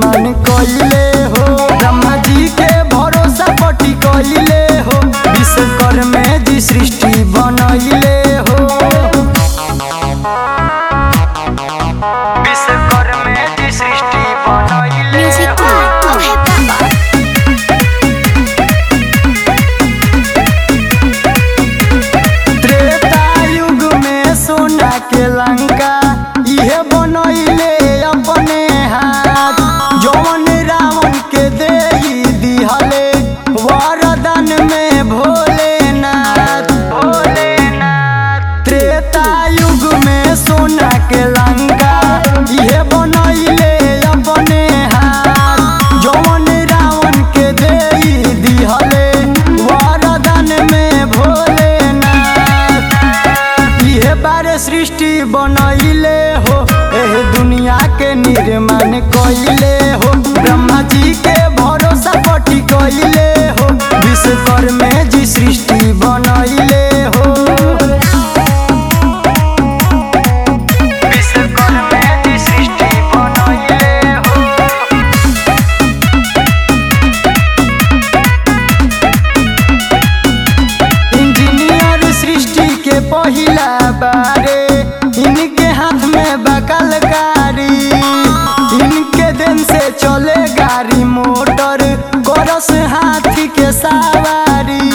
निर्माण कइले हो ब्रह्मा जी के भरोसा पटी कइले हो विश्वकर्मे जी सृष्टि बनइले हो विश्वकर्मे जी सृष्टि बनइले Music हो by Abhay Baba. त्रेता युग में सोना के लंका इहे बनइले अपने हाथ जौन रावण के देही दिहले वरदान में भोलेनाथ भोलेनाथ त्रेता युग में सोना के लंका इहे बनइले अपने हाथ जौन रावण के देही दिहले वरदान में भोलेनाथ इहे बारे सृष्टि बनइले हो एह दुनिया के निर्माण कइले हो ब्रह्मा जी के भरोसा पटी कइले हो विश्वकर्मे जी सृष्टि बनइले हो विश्वकर्मे जी सृष्टि बनइले हो इंजीनियर सृष्टि के पहिला बारे इनके हाथ में बकलकारी इनके दिन से चले गाड़ी मोटर गरस हाथी के सवारी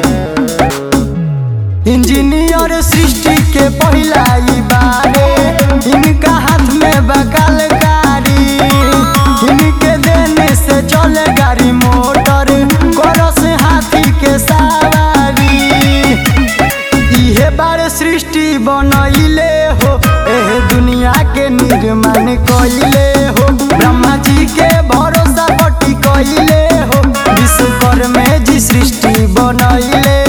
इंजीनियर सृष्टि के पहिला ई बारे इनका हाथ में बकलकारी इनके देने से चले गाड़ी मोटर गरस हाथी के सवारी इहे बारे सृष्टि बनइले हो एह दुनिया के निर्माण कइले हो ब्रह्मा जी के भरोसा पटी कइले हो विश्वकर्मे जी सृष्टि बनइले